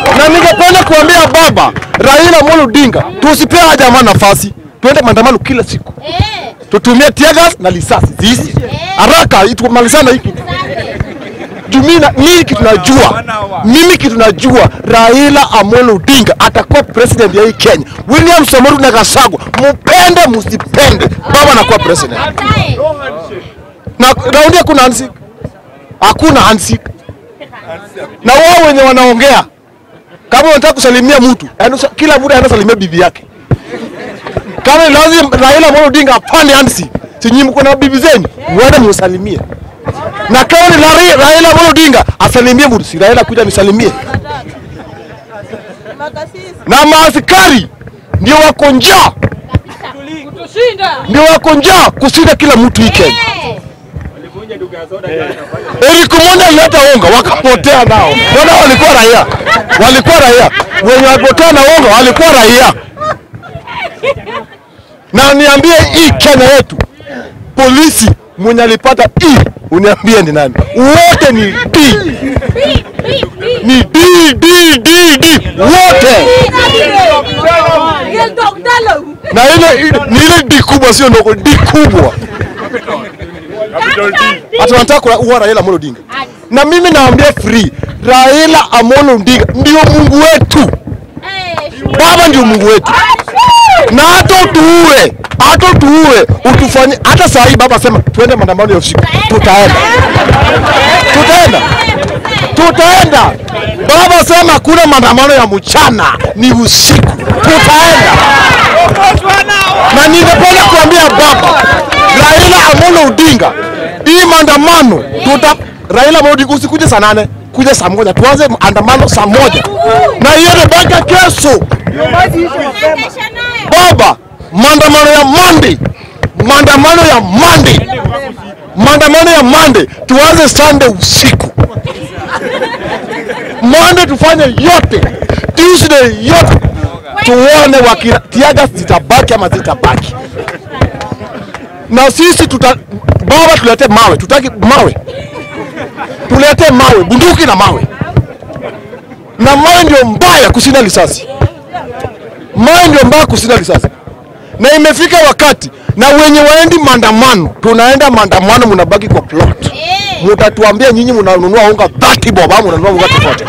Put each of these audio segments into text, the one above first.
Na ningependa kuambia baba Raila Amolo Odinga, tusipee haja jamaa nafasi, tuende maandamano kila siku, Eh, tutumie tear gas na risasi ziisi haraka, itumalizana hiki Jumina, mimi kitu najua, mimi kitu najua, Raila Amolo Odinga atakuwa president ya hii Kenya. William Samoei Ruto na Gachagua, mupende musipende, baba anakuwa president. baadaye. Na raundi hakuna handshake, hakuna handshake. Na wao wenye wanaongea kama unataka kusalimia mtu, yaani usa- kila mtu anaenda salimia bibi yake. Kama ni lazima Raila Amolo Odinga apande handshake, si nyinyi mko na bibi zenu, muende musalimie. Na kama ni Lari- Raila Amolo Odinga asalimie mtu, si Raila kuja nisalimie. Na maaskari ndio wako njaa, ndio wako njaa kushinda kila mtu hii Kenya. Eh, Eric Omondi alileta unga wakapotea nao. Mbona walikuwa raia? Walikuwa raia. Wenye walipotea na unga walikuwa raia. Na niambie hii Kenya yetu, polisi mwenye alipata E, uniambie ni nani? Wote ni D. Ni D D D D wote. Na ile ni ile D kubwa sio ndogo, D kubwa. Hata wanataka kuua Raila Amolo Odinga. Na mimi naambia free, Raila Amolo Odinga ndio Mungu wetu. eh, Baba ndio Mungu wetu. Na hata utuue, hata utuue, utufanye hata saa hii baba sema tuende maandamano ya usiku. Tutaenda. Tutaenda. Tutaenda. Baba sema hakuna maandamano ya mchana, ni usiku. Tutaenda. Na ningependa kuambia baba Raila Amolo Odinga, hii maandamano tuta Raila Amolo Odinga usikuje saa nane, kuja saa moja, tuanze maandamano saa moja na hiyo mpaka kesho. kesha nayo. Baba, maandamano ya Monday, maandamano ya Monday, maandamano ya Monday tuanze Sunday usiku. Monday tufanye yote, Tuesday yote, tuone wakina tiaga zitabaki ama zitabaki. Na sisi tuta baba, tulete mawe, tutaki mawe, tulete mawe, bunduki na mawe, na mawe ndio mbaya kushinda risasi mawe ndio mbaya kushinda risasi, na imefika wakati na wenye waendi maandamano, tunaenda maandamano, mnabaki kwa plot. Eh, Mutatuambia nyinyi mnanunua unga 30 bob ama mnanunua unga tofauti.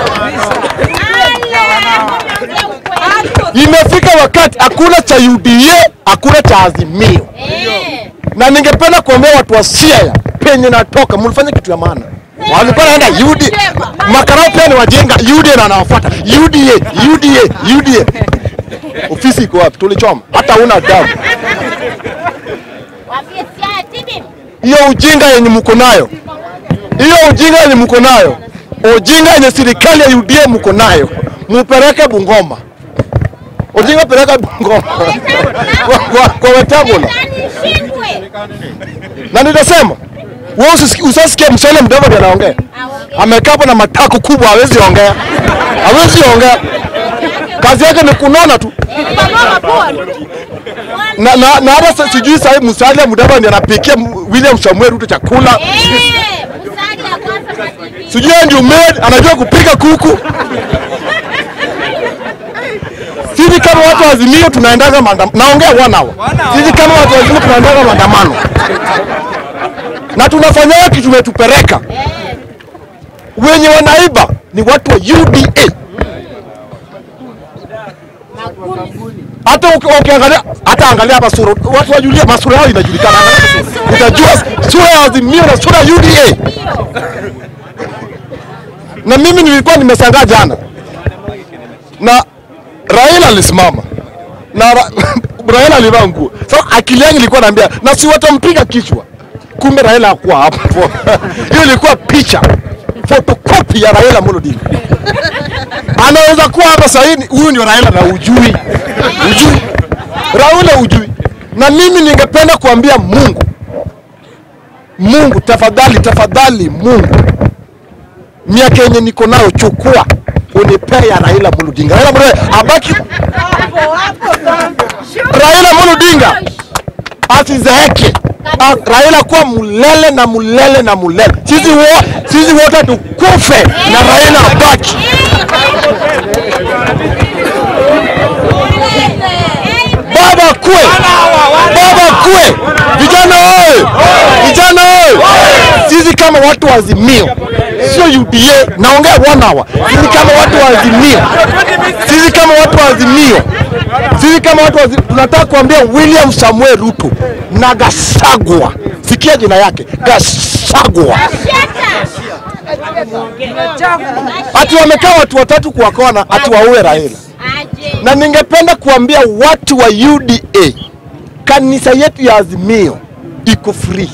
Imefika wakati hakuna cha UDA, hakuna cha Azimio, eh, na ningependa kuambia watu wa Siaya penye natoka, mlifanya kitu ya maana. Walikuwa naenda UDA, makarao pia ni wajenga UDA na anawafuata UDA, UDA, UDA. Ofisi iko wapi? Tulichoma, hata una damu. waambie Siaya tibi. hiyo ujinga yenye mko nayo, hiyo ujinga yenye mko nayo, ujinga yenye serikali ya UDA mko nayo, mupeleke Bungoma. Ujinga peleka Bungoma kwa, kwa, kwa Wetangula. Ndani shindwe. Na nitasema wewe usisikie usasikie msole mdogo ndiye anaongea, Aongee. amekaa hapo na matako kubwa, hawezi ongea, hawezi ongea, kazi yake ni kunona tu na, na, na hata sa- sijui sahii Musalia Mudavadi ndiye anapikia William Samuel Ruto chakula Eh, Musalia kwanza kwa TV. sijui yeye ndio maid anajua kupika kuku. Sisi kama watu wa Azimio tunaendaga maandamano, naongea one hour. Sisi kama watu wa Azimio tunaendaga maandamano na tunafanyaga kitu tumetupeleka. Wenye wanaiba ni watu wa UDA. Hata uki- ukiangalia, hata angalia hapa sura, watu wajulia masura yao inajulikana. Angalia sura. Utajua sura ya Azimio na sura ya UDA na mimi nilikuwa nimeshangaa jana na Raila alisimama na ra, Raila alivaa nguo. Sasa akili yangu ilikuwa naambia na si watampiga kichwa, kumbe Raila hakuwa hapo. Hiyo ilikuwa picha photocopy ya Raila Amolo Odinga. Anaweza kuwa hapa sasa hivi, huyu ndio Raila na ujui, ujui Raila ujui. Na mimi ningependa kuambia Mungu, Mungu tafadhali, tafadhali Mungu miaka yenye niko nayo chukua unipea ya Raila Amolo Odinga. Raila Amolo abaki, Raila Amolo Odinga asizeeke. A- Raila kuwa mulele na mulele na mulele. Sisi wo, sisi wote tukufe na Raila abaki. watu wa Azimio, sio UDA. Naongea one hour. Sisi kama watu wa Azimio, sisi kama watu wa Azimio, sisi kama watu wa Azimio, tunataka kuambia William Samuel Ruto na Gasagwa, sikia jina yake Gasagwa, ati wamekaa watu watatu kwa kona, ati waue Raila Aje. na ningependa kuambia watu wa UDA, kanisa yetu ya Azimio iko free.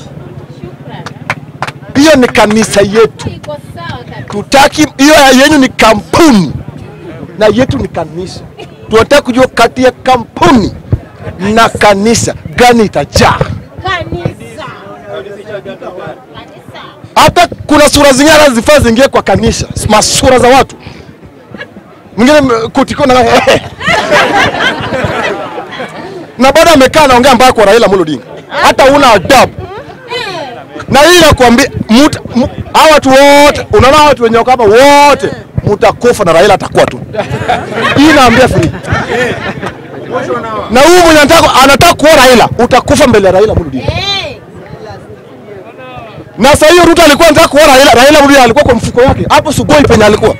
Hiyo ni kanisa yetu, Iko sawa kabisa. tutaki hiyo ya yenyu ni kampuni na yetu ni kanisa. Tunataka kujua kati ya kampuni na kanisa gani itajaa. Kanisa. Kanisa. Hata kuna sura zingine hata zifaa zingie kwa kanisa, masura za watu mwingine m- kutiko na na bado amekaa anaongea mbaya kwa Raila Amolo Odinga, hata una adabu. Na hii nakwambia, mut- mu- hawa watu wote, unaona hawa watu wenye wako hapa wote mutakufa na Raila atakuwa tu. Hii naambia free. Na huyu mwenye anataka anataka kuwa Raila, utakufa mbele ya Raila Amolo Odinga. Eh. Na sasa hiyo Ruto alikuwa anataka kuona Raila, Raila Odinga alikuwa kwa mfuko wake hapo Sugoi penye alikuwa.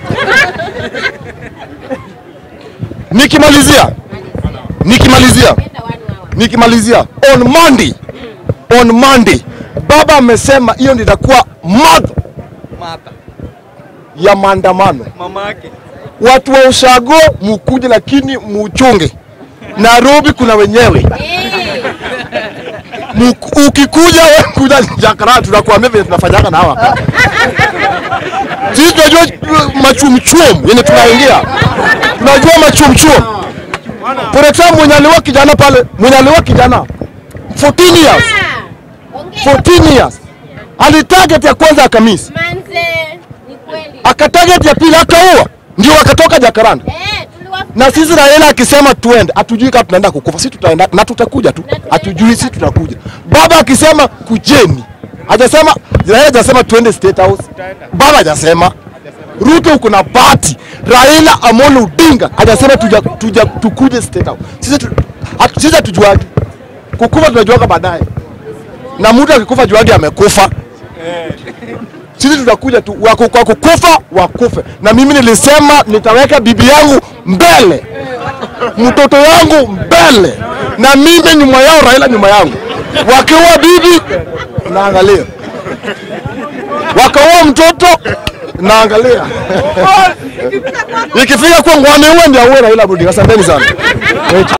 Nikimalizia, nikimalizia, Enda wanu hawa. nikimalizia on Monday, on Monday baba amesema hiyo ndio itakuwa month Mata. ya maandamano. Mama yake. Watu wa ushago mukuje, lakini muchunge. Nairobi kuna wenyewe Eh. Muku- ukikuja wewe kuja Jakarta, tunakuambia vile tunafanyaga na hawa. Sisi tunajua machumchum yenye tunaingia, tunajua machumchum. For example, mwenye aliwa kijana pale, mwenye aliwa kijana 14 years, Ah. Ongea. 14 years alitarget ya kwanza akamisi, Manze. Ni kweli. akatarget ya pili akaua, ndio akatoka Jakaranda. Eh, tuliwafuta. Na sisi Raila akisema tuende, hatujui kama tunaenda kukufa, sisi tutaenda na tutakuja tu, hatujui sisi tutakuja. Baba akisema kujeni, hajasema Raila hajasema tuende State House, baba hajasema. Ruto uko na bahati, Raila Amolo Odinga hajasema tuja, tuja, tukuje State House. Sisi tu, hatu- sisi hatujuagi kukufa, tunajuaga baadaye, na mtu akikufa juagi amekufa sisi tutakuja tu wako kwa kukufa wakufe. Na mimi nilisema nitaweka bibi yangu mbele, mtoto yangu mbele, na mimi nyuma yao, Raila nyuma yangu. Wakiua bibi naangalia, wakaua mtoto naangalia, ikifika kwa ngwani uwe ndio auwe Raila Odinga. Asanteni sana.